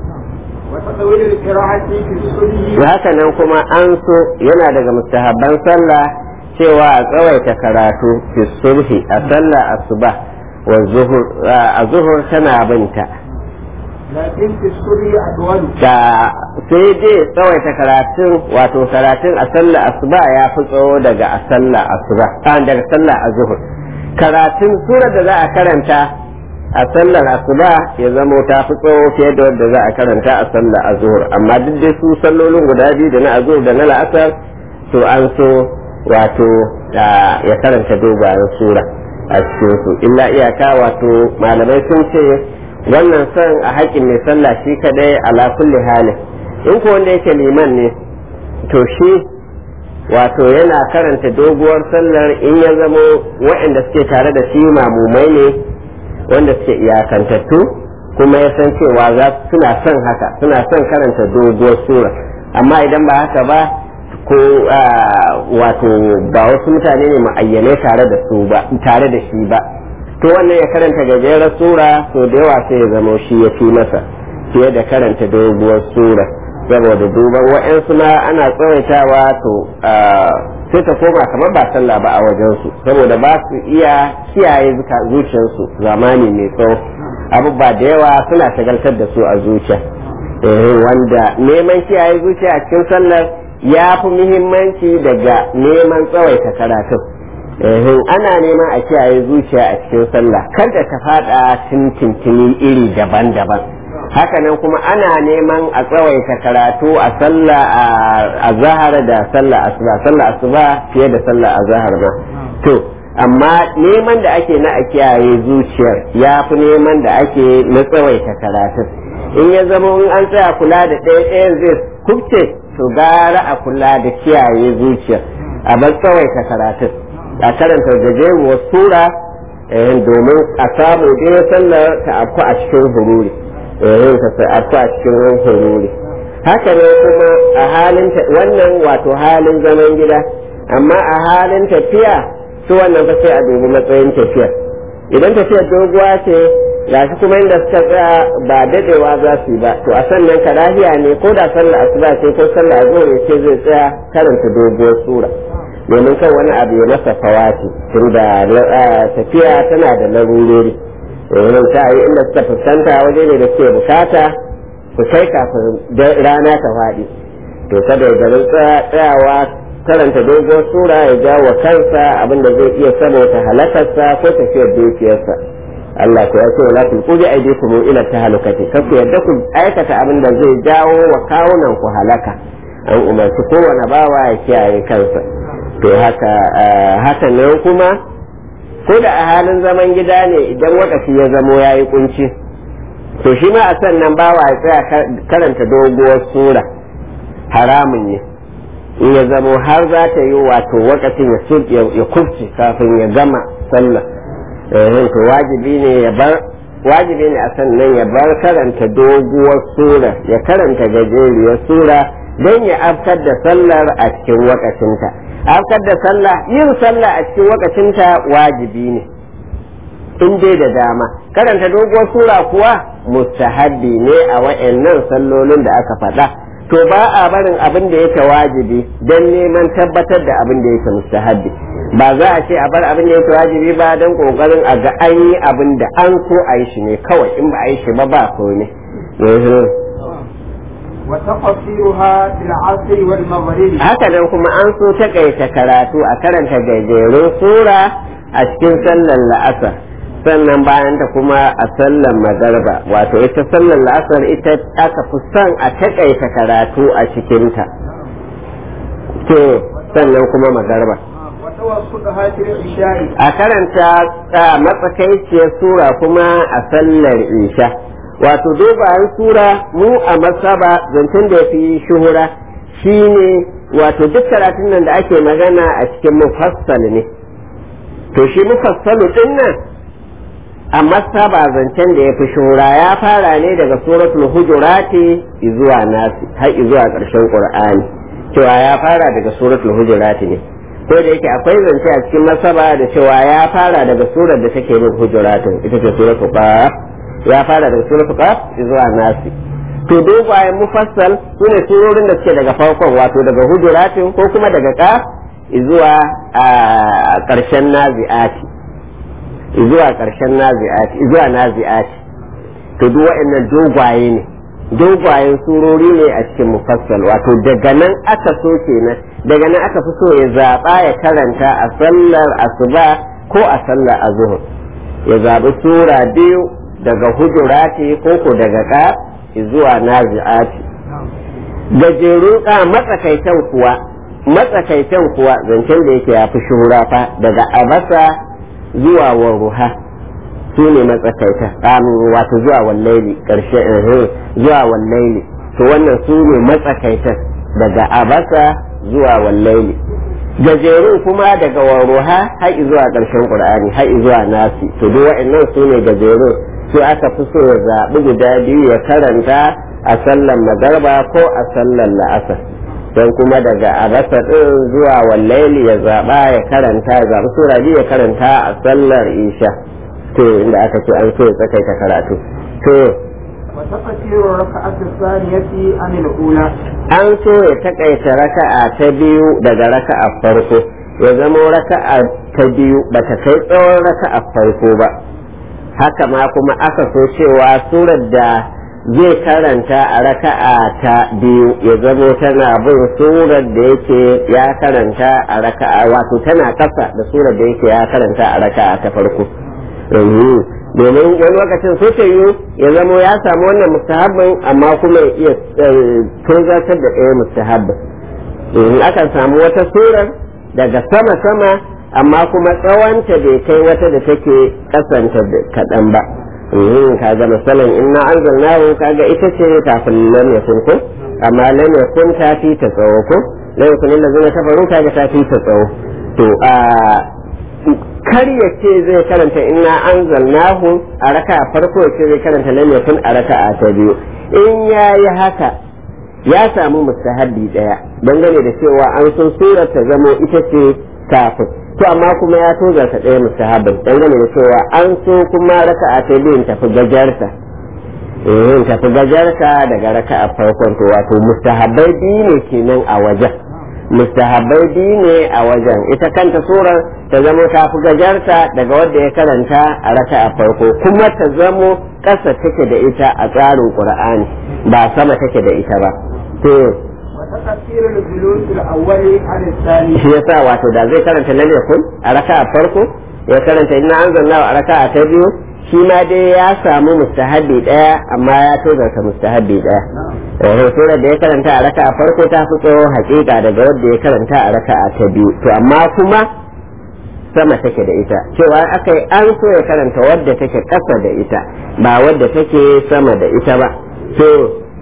وتطويل القراءة في الصبح haka nan kuma an so yana daga mustahabban sallah cewa a tsawaita karatu fi sulhi a sallah asuba wa zuhur a zuhur tana binta لكن في الصبح أطول da sai dai tsawaita karatun wato karatun a sallah asuba ya fi tsawo daga a sallah asuba a daga sallah a zuhur karatun surar da za a karanta a sallar asuba ya zamo ta fi tsawo fiye da wadda za a karanta a sallar azhur amma duk dai su sallolin guda biyu da na azhur da na la'asar to an so wato ya karanta dogayen sura a cikin su illa iyaka wato malamai sun ce wannan son a haƙƙin mai sallah shi kadai ala kulli halin in ko wanda yake liman ne to shi wato yana karanta doguwar sallar in ya zamo waɗanda suke tare da shi mamumai ne wanda suke iyakantattu kuma ya san cewa za suna son haka suna son karanta doguwar sura amma idan ba haka ba ko wato ba wasu mutane ne ma'ayyane tare da su ba tare da shi ba to wannan ya karanta gajerar sura to da yawa sai ya zama shi ya fi masa fiye da karanta doguwar sura saboda duban wa'yansu ma ana tsawaitawa to sai ta koma kamar ba sallah ba a wajensu saboda ba su iya kiyaye zuciyarsu zamani mai tsawo abubuwa da yawa suna shagaltar da su a zuciya wanda neman kiyaye zuciya a cikin sallar ya fi muhimmanci daga neman tsawaita karatun ana neman a kiyaye zuciya a cikin sallah kada ta fada tintintini iri daban-daban hakanan kuma ana neman a tsawaita karatu a sallah a zahar da sallah asuba sallah asuba fiye da sallah a zahar ma to amma neman da ake na a kiyaye zuciyar ya fi neman da ake na tsawaita karatun in ya zama in an tsaya kula da ɗaya ɗayan zai kubce to gara a kula da kiyaye zuciyar a bar tsawaita karatun a karanta gajeruwar sura domin a samu dai sallar ta afku a cikin hururi yin ta a cikin hururi haka ne kuma a halin wannan wato halin zaman gida amma a halin tafiya su wannan fa sai a dubi matsayin tafiya idan tafiyar doguwa ce gashi kuma inda suka tsaya ba dadewa za su yi ba to a sannan karahiya ne ko da sallar asuba ce ko sallar azhar ce zai tsaya karanta doguwar sura domin kan wani abu ya masa fawati tunda tafiya tana da larurori wurin ta yi inda suka fuskanta waje ne da suke bukata su kai kafin rana ta faɗi to kada ya garin tsayawa karanta dogon sura ya jawo kansa abinda zai iya saboda halakarsa ko tafiyar dukiyarsa Allah ku ya ce wala tulqu bi aydikum ila tahlukati kar ku yadda ku aikata abin da zai jawo wa kawunan ku halaka an umarci kowane bawa ya kiyaye kansa to haka haka nan kuma ko da a halin zaman gida ne idan wakafi ya zamo ya yi kunci to shi ma a sannan bawa ya tsaya karanta doguwar sura haramun ne in ya zamo har za ta yi wato wakafin ya kufce kafin ya gama sallah to wajibi ne ya bar wajibi ne a sannan ya bar karanta doguwar sura ya karanta gajeriyar sura don ya afkar da sallar a cikin wakacinta afkar da sallah yin sallah a cikin wakacinta wajibi ne in dai da dama karanta doguwar sura kuwa mustahabbi ne a wa'annan sallolin da aka faɗa to ba a barin abin da yake wajibi don neman tabbatar da abin da yake mustahabbi ba za a ce a bar abin da yake wajibi ba don kokarin a ga an yi abin da an so a yi shi ne kawai in ba a yi shi ba ba so ne وتقصيرها في العصر والمغرب haka nan kuma an so takaita karatu a karanta gajerun sura a cikin sallar la'asar sannan bayan ta kuma a sallar magarba wato ita sallar la'asar ita aka fi son a takaita karatu a cikinta to sannan kuma magarba وتوسطها في العشاء a karanta a matsakaiciyar sura kuma a sallar isha wato dogayen sura mu a masaba zancen da ya fi shuhura shine wato duk karatun nan da ake magana a cikin mufassal ne to shi mufassalu din nan a masaba zancen da ya fi shuhura ya fara ne daga suratul hujurati zuwa nasi har zuwa ƙarshen qur'ani cewa ya fara daga suratul hujurati ne ko da yake akwai zance a cikin masaba da cewa ya fara daga surar da take bin hujuratin ita ce suratul qaf ya fara daga suratul qaf zuwa nasi to dogayen mufassal sune surorin da suke daga farkon wato daga hujuratin ko kuma daga qaf zuwa a karshen nazi'ati zuwa karshen nazi'ati zuwa nazi'ati to duk waɗannan dogwaye ne dogwayen surori ne a cikin mufassal wato daga nan aka so kenan daga nan aka fi so ya zaɓa ya karanta a sallar asuba ko a sallar azuhur ya zaɓi sura biyu daga hujurati ko ko daga ka zuwa nazi'ati gajerun ka matsakaitan kuwa matsakaitan kuwa zancen da yake ya fi shuhura fa daga abasa zuwa waruha su ne matsakaita wato zuwa wallaili ƙarshe zuwa wallaili to wannan su ne matsakaitan daga abasa zuwa wallaili gajerun kuma daga waruha har zuwa ƙarshen qur'ani har zuwa nasi to duk wa'annan su ne gajerun su aka fi so ya zaɓi guda biyu ya karanta a sallar magarba ko a sallar la'asar don kuma daga abasa ɗin zuwa wallaili ya zaɓa ya karanta ya zaɓi sura biyu ya karanta a sallar isha to inda aka ce an so ya tsakaita karatu to وتقصير الركعة الثانية عن الأولى an so ya takaita raka'a ta biyu daga raka'a farko ya zama raka'a ta biyu bata kai tsawon raka'a farko ba haka ma kuma aka so cewa surar da zai karanta a raka'a ta biyu ya zamo tana bin surar da yake ya karanta a raka'a wato tana kasa da surar da yake ya karanta a raka'a ta farko domin wani lokacin so ta yi ya zamo ya samu wannan mustahabbin amma kuma ya iya tozartar da ɗaya mustahabbin in akan samu wata surar daga sama sama amma kuma tsawonta bai kai wata da take kasanta kaɗan ba kaga misalin inna anzalnahu kaga ita ce kafin lam yakun ko amma lam yakun ta fi ta tsawo ko lam yakun allazina kafaru kaga ta fi ta tsawo to a kar ya ce zai karanta inna anzalnahu a raka a farko ya ce zai karanta lam yakun a raka a ta biyu in yayi haka ya samu mustahabbi daya dangane da cewa an so surar ta zamo ita ce kafin to amma kuma ya tozarta ɗaya mustahabbin dangane da cewa an so kuma raka a ta biyun tafi gajarta eh tafi gajarta daga raka a farkon to wato mustahabbai biyu ne kenan a wajen mustahabbai biyu ne a wajen ita kanta surar ta zamo ta fi gajarta daga wadda ya karanta a raka a farko kuma ta zamo ƙasa take da ita a tsarin qur'ani ba sama take da ita ba to وتقصير الجلوس الأول عن الثاني shi yasa wato da zai karanta lam yakun a raka a farko ya karanta inna anzalna a raka a ta biyu shi ma dai ya samu mustahabbi daya amma ya tozarta mustahabbi daya eh surar da ya karanta a raka a farko ta fi tsawo hakika daga wadda ya karanta a raka a ta biyu to amma kuma sama take da ita cewa aka yi an so ya karanta wadda take ƙasa da ita ba wadda take sama da ita ba to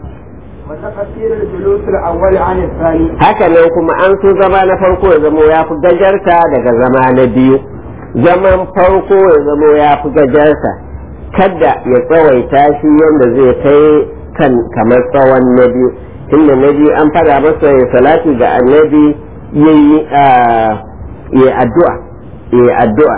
وتقصير الجلوس الأول عن الثاني haka nan kuma an so zama na farko ya zamo ya fi gajarta daga zama na biyu zaman farko ya zamo ya fi gajarta kada ya tsawaita shi yadda zai kai kan kamar tsawon na biyu tunda na biyu an fara masa ya salati ga annabi ya yi addu'a ya addu'a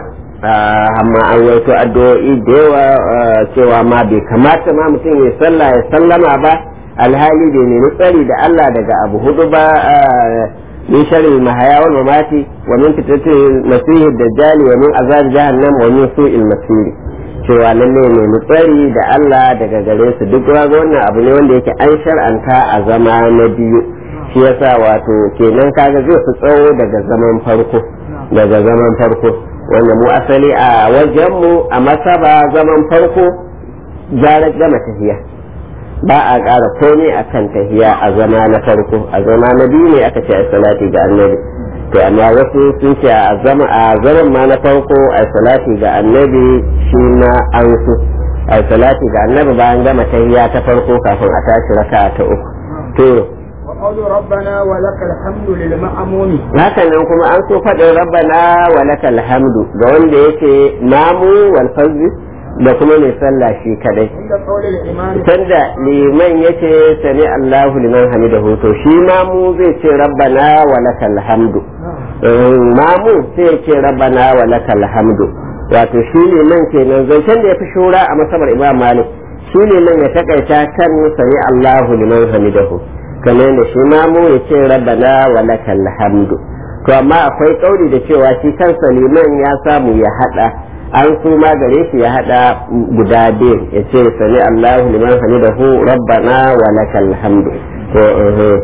amma an waito addu'o'i da yawa cewa ma bai kamata ma mutum ya sallah ya sallama ba alhali bai nemi tsari da Allah daga abu hudu ba min sharri mahaya wal mamati wa min fitnatil masih dajjal wa min azab jahannam wa min su'il masir cewa lalle ne mu tsari da Allah daga gare su duk wannan abu ne wanda yake an shar'anta a zama na biyu shi yasa wato kenan kaga zai fi tsawo daga zaman farko daga zaman farko wanda mu asali a wajenmu a masaba zaman farko gara gama tahiya ba a ƙara komai a kan tahiya a zama na farko a zama na biyu ne aka ce a salati ga annabi to amma wasu sun ce a zama a zaman ma na farko a salati ga annabi shi na an su a salati ga annabi bayan gama tahiya ta farko kafin a tashi raka ta uku to وقول ربنا ولك الحمد للمأمون haka nan kuma an so faɗin rabbana wa lakal hamdu ga wanda yake mamu wal fazzi da kuma mai sallah shi kadai عند قول الإمام sanda liman yace sami Allahu liman hamidahu to shi mamu zai ce rabbana wa lakal hamdu Eh, mamu sai ya ce rabbana wa lakal hamdu wato shi liman kenan zancen da ya fi shura a masabar imam malik shi liman ya takaita kan sami Allahu liman hamidahu kamar da shi mamu ya ce rabbana wa lakal hamdu to amma akwai kauri da cewa shi kansa liman ya samu ya hada an so ma gare shi ya hada guda biyu ya ce sami Allahu liman hamidahu rabbana wa lakal hamdu to eh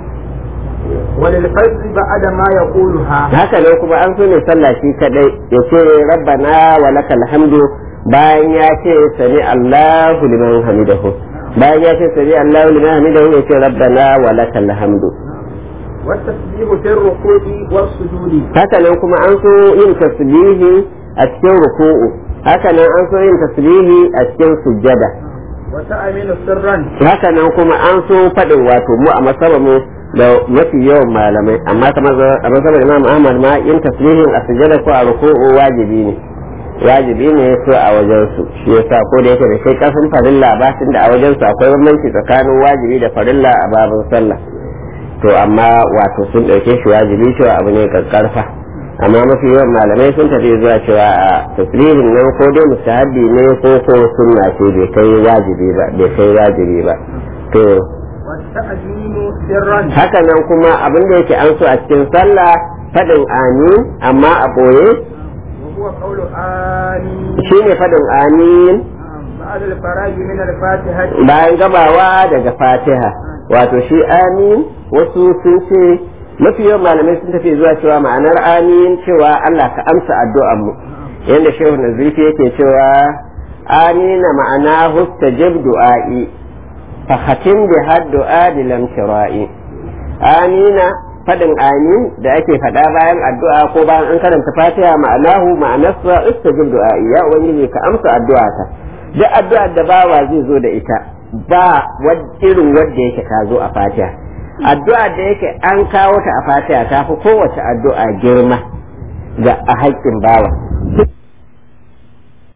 وللفرد بعد ما يقولها haka nan kuma an so ne sallah shi kadai ya ce rabbana wa lakal hamdu bayan ya ce sami Allahu liman hamidahu bayan ya ce sami Allahu liman hamidahu ya ce rabbana wa lakal hamdu والتسبيح في الركوع والسجود haka nan kuma an so yin tasbihi a cikin ruku'u haka nan an so yin tasbihi a cikin sujjada وتأمين سرا haka nan kuma an so faɗin wato mu a masaba mu da mafi yawan malamai amma kamar a masabar imam ahmad ma yin tasbihin a sujjada ko a ruku'u wajibi ne wajibi ne so a wajen su shi yasa ko da yake da kai kasan farilla ba tunda a wajen su akwai bambanci tsakanin wajibi da farilla a babin sallah to amma wato sun ɗauke shi wajibi cewa abu ne karfa amma mafi yawan malamai sun tafi zuwa cewa a tasbihin nan ko dai mustahabi ne ko ko sunna ce bai kai wajibi ba bai kai wajibi ba to والتأمين سرا haka nan kuma abin da yake an so a cikin sallah faɗin amin amma a ɓoye وهو قول آمين shine faɗin amin بعد الفراغ من الفاتحة bayan gabawa daga fatiha wato shi amin wasu sun ce mafi yawan malamai sun tafi zuwa cewa ma'anar amin cewa Allah ka amsa addu'ar mu yadda shehu nazifi yake cewa amina ma'ana hustajib du'a'i fa khatim bi haddu'a lam shira'i amina fadin amin da ake faɗa bayan addu'a ko bayan an karanta fatiha ma'anahu ma'anarsa istajib du'a'i ya ubangiji ka amsa addu'ata duk addu'ar da bawa zai zo da ita ba irin wadda yake ta zo a fatiha addu'ar da yake an kawo ta a fatiha ta fi kowace addu'a girma ga a haƙƙin bawa